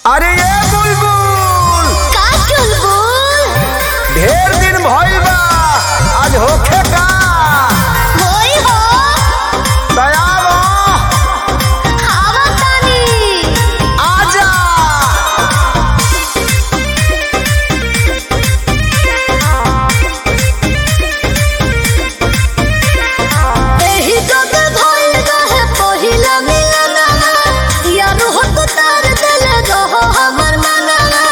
अरे ये बुलबुल का चुलबुल ढेर दिन भइल बा आज होखे का होई हो तैयार हो खावा तानी आजा एही जग भइल रहे पहिला मिलनवा यार हो तो तार दिल रहो हमर मनवा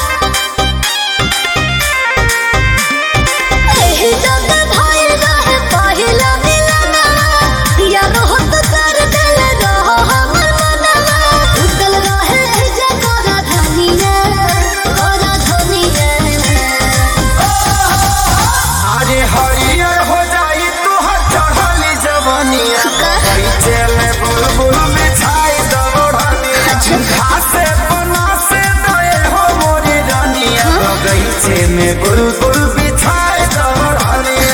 एही जग भइल रहे पहिला मिलनवा यार हो तो तार दिल रहो हमर मनवा उतल रहे जगरा धनिया ओरा धनिया अरे हरियर हो जाई तोहर चढ़ली जवनिया बगीचे में बुलबुल बिछाई दबड़निया घासे बना से दए हो मोरी रानिया बगीचे में बुलबुल बिछाई दबड़निया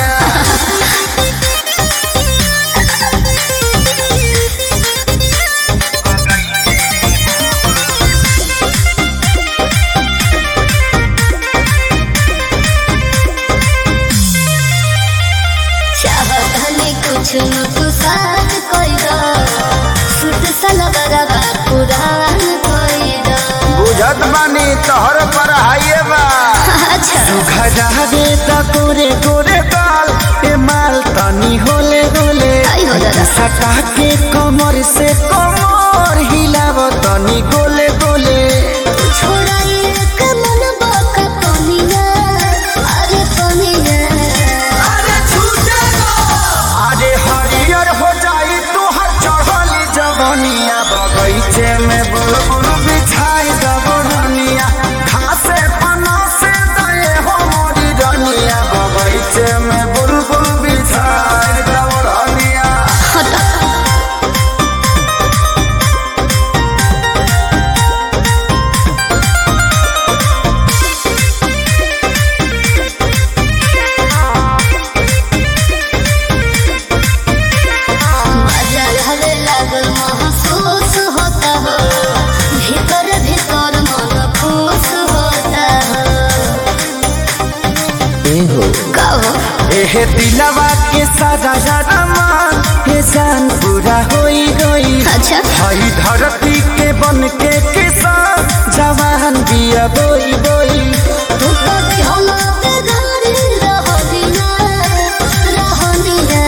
चाहतनी कुछ न कुसात कोई दो सुत सलगरवा पुरान कोई दो बुझत बानी तोहर पर हाइए बा अच्छा खजाबे त गोरे गोरे बाल ए माल तनी होले होले आई हो दादा। सटा के कमर से कमर हिलाव तनी गोले गोले छोड़ा एक मन बाका पनिया अरे पनिया अरे हरियर हो जाई तोहर चढ़ली जवनिया बगीचे में बुलबुल बिछाई दबड़निया घासे पना से दए हो मोरी रनिया बगीचे में बुलबुल बिछाई दबड़निया हटा मजा हवे लागल महसूस होता हो भीतर भीतर मन खुश होता हो का हो एहे दिलवा के सारा सारा मान हे जान पूरा होई गई अच्छा हई धरती के बन के किसान जवान बिया बोई बोई तू तो दिहला पे गाड़ी रहनिया रहनिया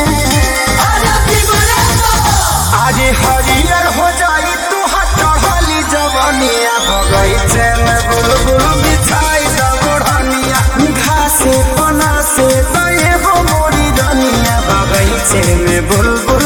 आज हरियर हो जाई तू चढ़ली जवनिया बगीचे में बुलबुल बिछाई दबड़निया घासे पना से दए हो मोरी रनिया बगीचे में बुलबुल